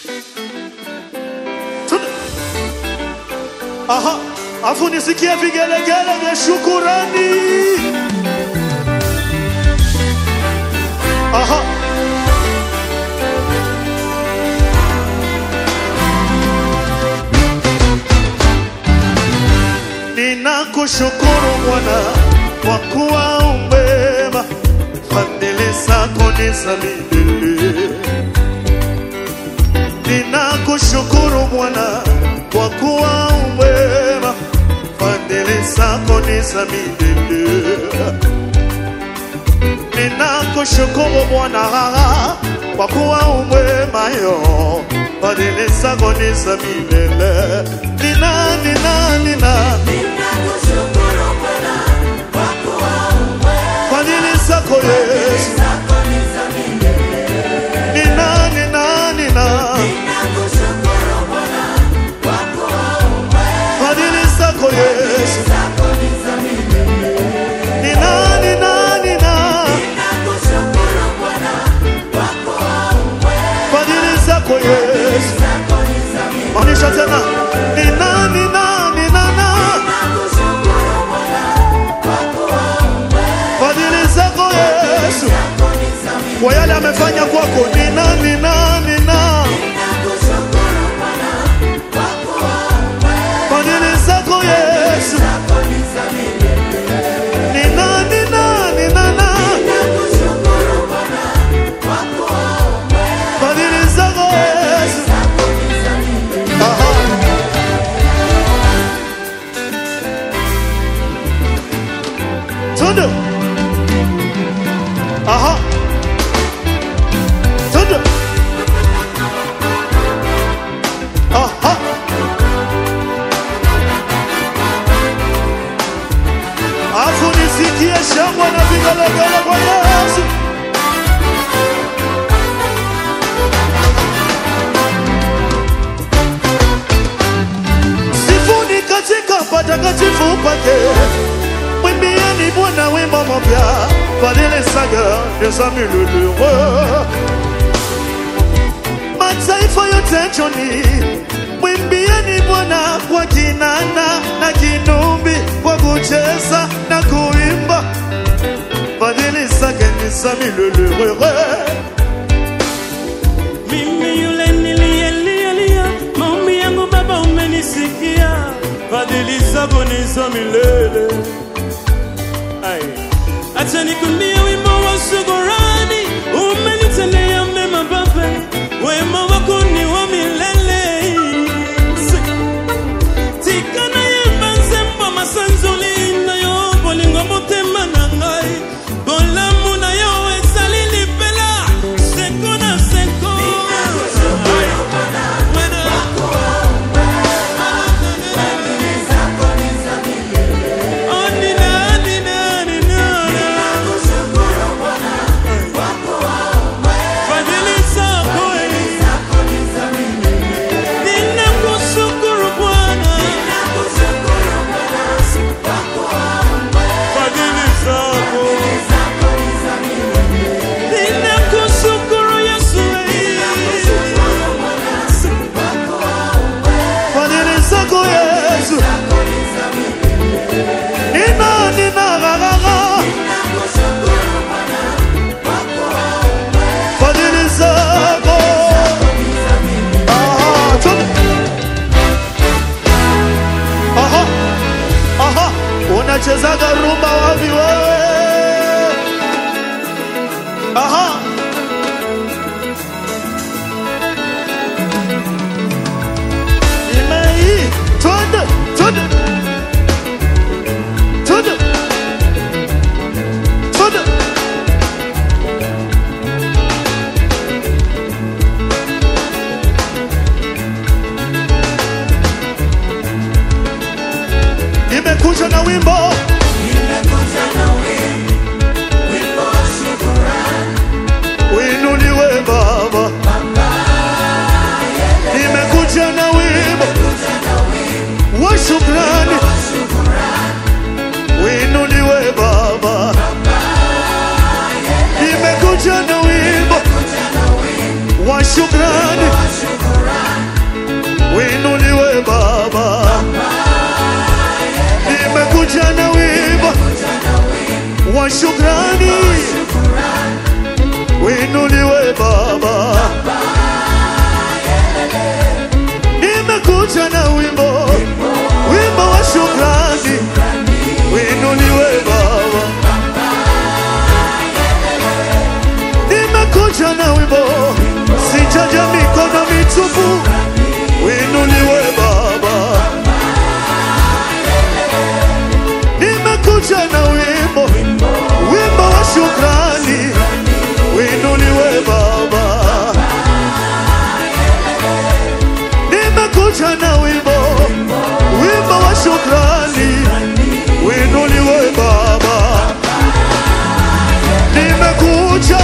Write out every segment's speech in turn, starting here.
Tuna- Aha, afu nisikie vigelegele vya shukurani. Aha. Ninakushukuru Bwana kwa kuwa umema, fadhili zako ni za milele. Ninakushukuru Bwana kwa kuwa umema, fadhili zako ni za milele. Ninakushukuru Bwana kwa kuwa umwema yo, fadhili zako ni za milele. Nina, nina, nina, Ninakushukuru Bwana kwa kuwa umwema, fadhili zako Yesu. zako ni za milele. Nina, nina, nina, Ninakushukuru Bwana kwa kuwa umwema, fadhili zako Yesu. zako ni za milele. Nina, nina, nina, Ninakushukuru Bwana kwa kuwa umwema, fadhili zako Yesu. zako ni za milele. Maanisha tena, nina, nina, nina, na, Ninakushukuru Bwana kwa kuwa umwema, fadhili zako Yesu. zako ni za milele. Kwa yale amefanya kwako, nina, nina, nina, Ninakushukuru Bwana kwa kuwa umwema, fadhili zako Yesu. zako ni za milele. Nina, nina, nina, na, Ninakushukuru Bwana kwa kuwa umwema, fadhili zako Yesu. zako ni za milele. Aha. Tundu. Aha. Tundu. Aha. Afu nisikie shangwe na vigelegele kwa Yesu. Sifuni katika patakatifu pake, mwimbieni Bwana wimbo mpya, fadhili zake ni za milele. Mataifa yote njoni, mwimbieni Bwana kwa kinanda na kinumbi, kwa kucheza na kuimba, fadhili zake ni za milele. Mimi yule niliyelialia, maombi yangu Baba umenisikia, fadhili zako ni za milele. Ai, acha nikumbie wimbo wa shukrani, umenitendea mema Baba, wema wako ni wa milele. Si- tikana yemba nzembo masanzoli na yo bolingo motema na ngai bolamu na yo ezali lipela nimekuja na wimbo, sijaja mikono mitupu, winuliwe Baba. Nimekuja na wimbo, wimbo wa shukrani, winuliwe Baba. Nimekuja na wimbo, wimbo wa shukrani, winuliwe Baba. Nimekuja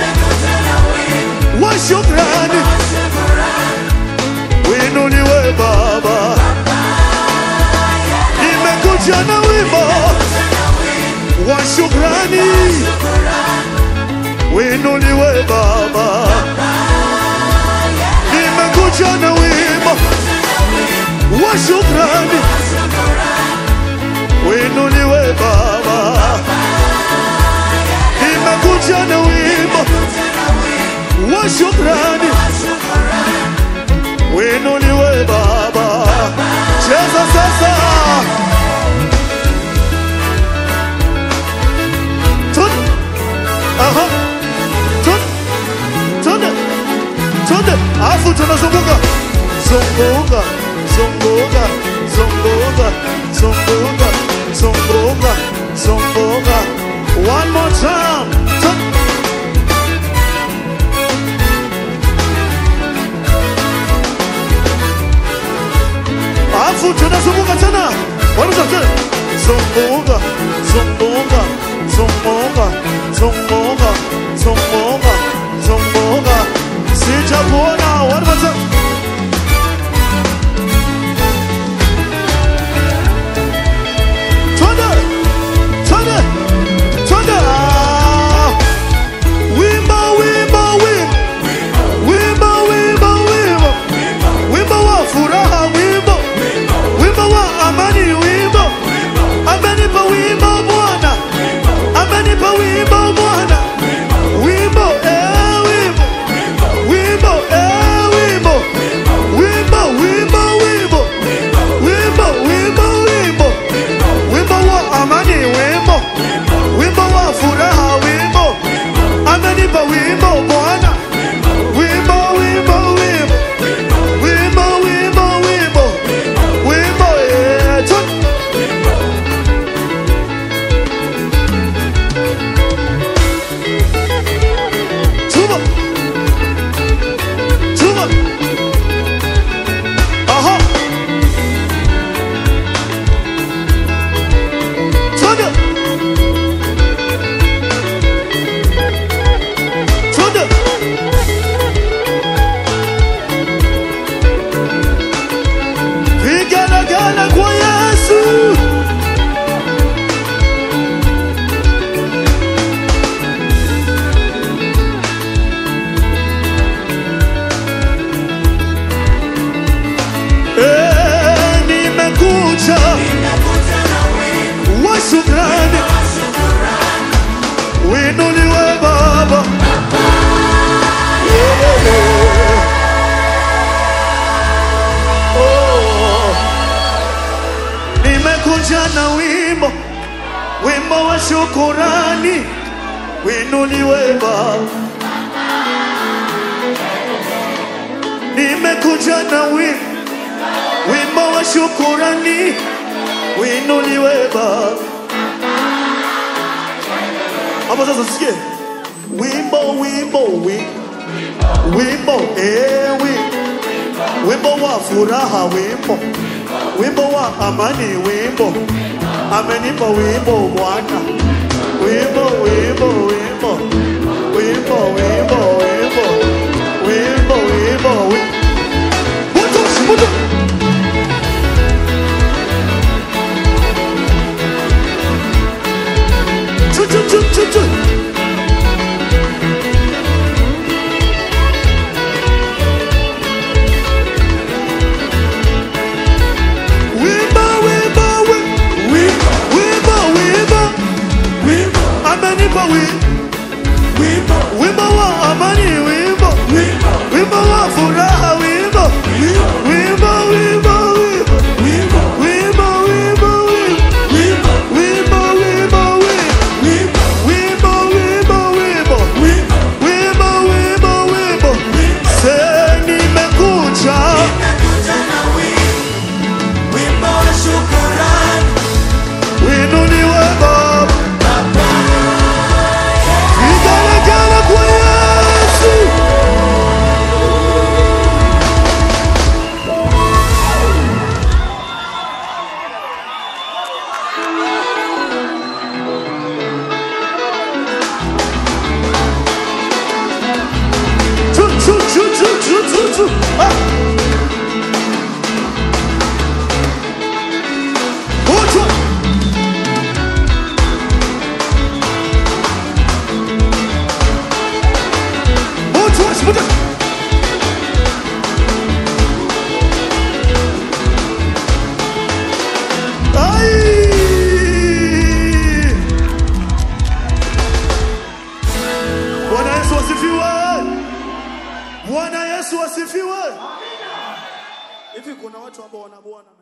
wa shukrani, winuliwe Baba. Nimekuja na wimbo wa shukrani, winuliwe Baba. Nimekuja na wimbo wa shukrani, winuliwe Baba. Nimekuja na wimbo wa shukrani, winuliwe Baba. Cheza sasa. Tun. Aha. Tun. Tun. Tun. Alafu tunazunguka. Zunguka. Zunguka. Zunguka. Zunguka. Zunguka. Zunguka. One more time. Tun. Alafu tunazunguka tena. Wanza tena. Zunguka. Zunguka. Zunguka. Zunguka. Zunguka. Zunguka. Sijakuona. One more time. Twende. Twende. Twende. Ah. Wimbo, wimbo, wimbo. Wimbo, wimbo, wimbo. Wimbo wa furaha, wimbo. Wimbo wa amani, wimbo. Amenipa wimbo Bwana. Amenipa wimbo Bwana. Wimbo, eh, wimbo. Wimbo, eh, wimbo. Wimbo, wimbo, wimbo. Wimbo, wimbo, wimbo. Wimbo wa amani, wimbo. Wimbo wa furaha, wimbo. Amenipa wimbo Bwana. Wimbo, wimbo, wimbo. Wimbo, wimbo, wimbo. Wimbo, eh, tu- Tuba. Tuba. Aha. Twende. Twende. Vigelegele kwa Yesu. Eh, nimekuja wa shukrani, winuliwe Baba. Oh. Nimekuja na wimbo, wimbo wa shukurani, winuliwe Baba. Nimekuja na wimbo wimbo wa shukurani winuliwe Baba. Hapo sasa sikie wimbo wimbo wimbo wimbo eh wimbo wimbo wa furaha wimbo wimbo wa amani wimbo amenipa wimbo Bwana wimbo wimbo wimbo wimbo wimbo wimbo wimbo wimbo wimbo Moto, moto. Choo, choo, choo, choo, choo. Wimbo, wimbo, wi- wimbo, wimbo, wimbo. Amenipa wimbo. asifiwe. Bwana Yesu asifiwe. Hivi kuna watu ambao wana Bwana